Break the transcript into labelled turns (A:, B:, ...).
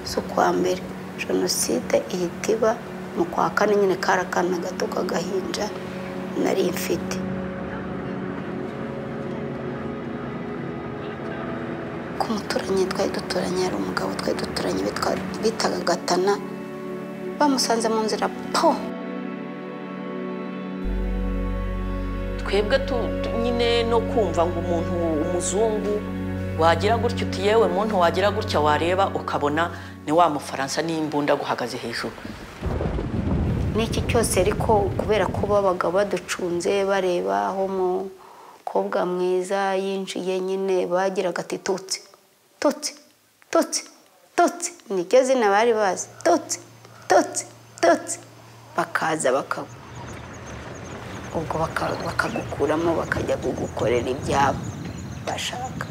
A: z'ukwa mbere jenoside ihita iba mu kwa kane nyine kari akana gato k'agahinja nari mfite ku muturanyi twari duturanye hari umugabo twari duturanye bitaga gatana bamusanze mu nzira po
B: twebwe nyine no kumva ngo umuntu umuzungu wagira gutya uti yewe muntu wagira gutya wareba ukabona ni wa mufaransa n'imbunda guhagaze hejuru
A: n'iki cyose ariko kubera ko babaga baducunze bareba aho umukobwa mwiza yinjiye nyine bagiraga ati tutsi tutsi tutsi tutsi niryo zina bari bazi tutsi tutsi tutsi bakaza bakagwa ubwo bakagukuramo bakajya kugukorera ibyabo bashaka